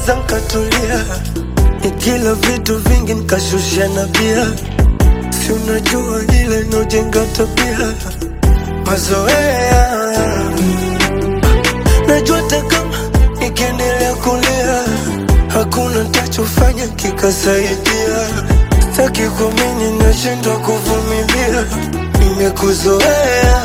nyamaza nkatulia, nikila vitu vingi nkashusha na bia, si unajua ile nojenga tabia mazoea. Najua hata kama nikiendelea kulia, hakuna ntachofanya kikasaidia. Sitaki kuamini, nashindwa kuvumilia, nimekuzoea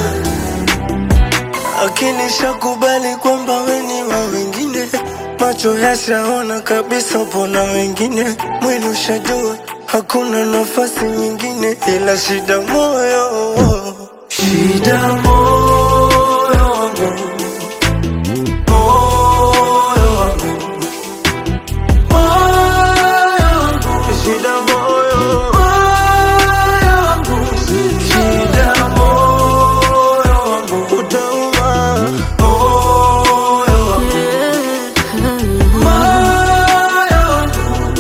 akili shakubali kwamba weni wa wengine, macho yashaona kabisa pona wengine, mwili ushajua hakuna nafasi nyingine, ila shida moyo, shida moyo wangu, moyo wangu, moyo wangu, shida moyo, moyo wangu, shida moyo wangu, utauma moyo wangu, moyo wangu,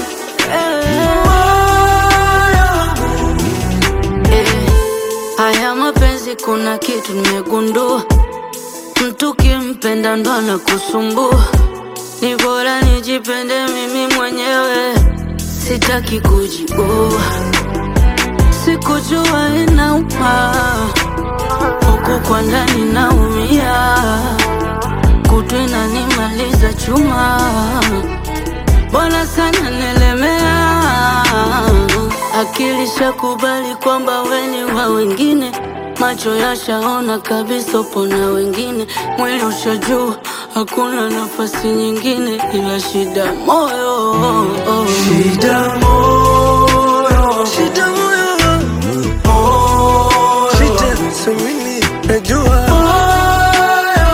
Eh, Haya mapenzi kuna kitu nimegundua, mtu kimpenda ndo anakusumbua. Ni bora nijipende mimi mwenyewe, sitaki kujibua. Sikujua inauma, huku kwa ndani naumia, kutu inanimaliza chuma Bwana sana nilemea, akili shakubali kwamba weni wa wengine, macho yashaona kabisa upo na wengine, mwili ushajua hakuna nafasi nyingine ila shida moyo. shida moyo, shida moyo wangu, shida samini najua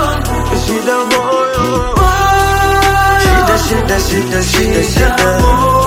shida moyo, shida shida shida shida shida